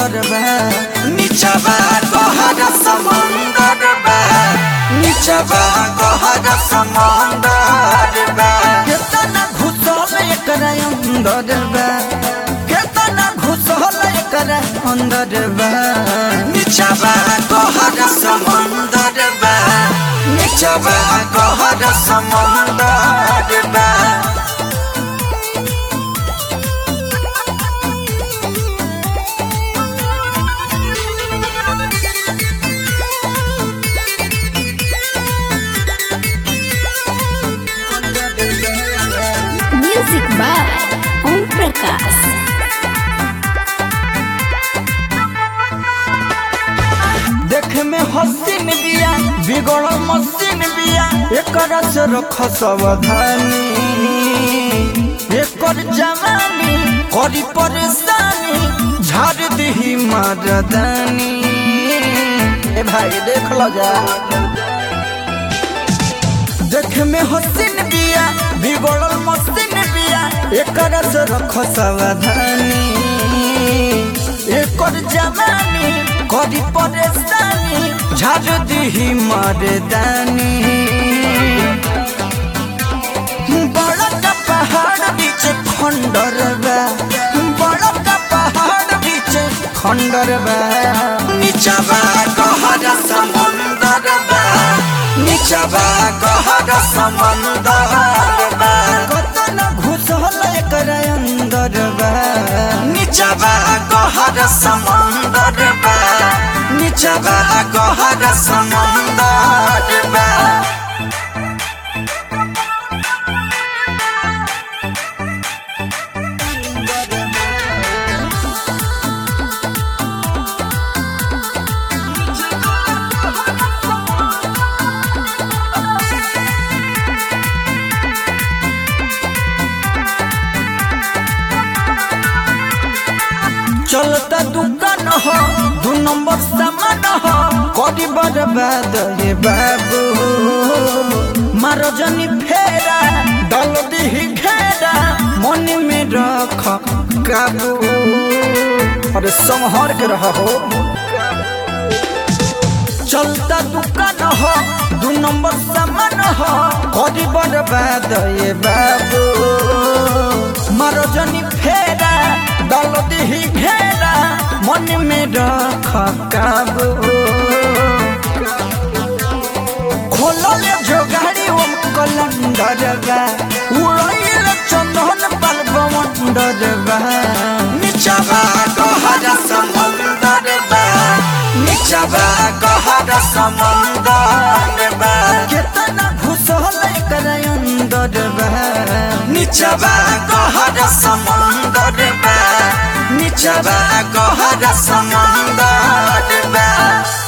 समंदर बा नीचवा गहरा समंदर बा नीचवा गहरा समंदर बा केतना घुसल एकरा अंदर बा केतना घुसल एकरा अंदर बा नीचवा गहरा समंदर बा नीचवा गहरा समंदर बा Music by Om Prakash. देख में हसीन बिया बिगड़ मसीन बिया एकर से रख सावधानी एकर जवानी करी परेशानी झाड़ दही मर्दानी ए भाई देख लो जा देख में हसीन बिया बिगड़ल मसीन बिया एकर से रख सावधानी एकर जवानी करी परेशानी झाड़ दही मर्दानी बड़ा का पहाड़ बीच खंडर बा बड़ा का पहाड़ बीच खंडर बा नीचवा गहरा समुंदर बा नीचवा गहरा समुंदर बा कतना घुसल एकर अंदर बा नीचवा गहरा समुंदर बा नीचवा गहरा समुंदर बा चलता दुकान हो दू नंबर सामान हो करी बर्बाद ये बाबू मारो जनी फेरा डाल दी घेरा मन में रख काबू अरे संहर के रहा हो चलता दुकान हो दू नंबर सामान हो करी बर्बाद ये बाबू मारो जनी फेरा डाल दी घेरा मन में रख काबू खोलल जो गाड़ी ओम कलंदर बा उड़ैल चंदन पल बवंडर बा नीचवा गहरा समुंदर बा नीचवा गहरा समुंदर बा केतना घुसल एकर अंदर बा नीचवा गहरा समुंदर बा नीचवा गहरा समुंदर बा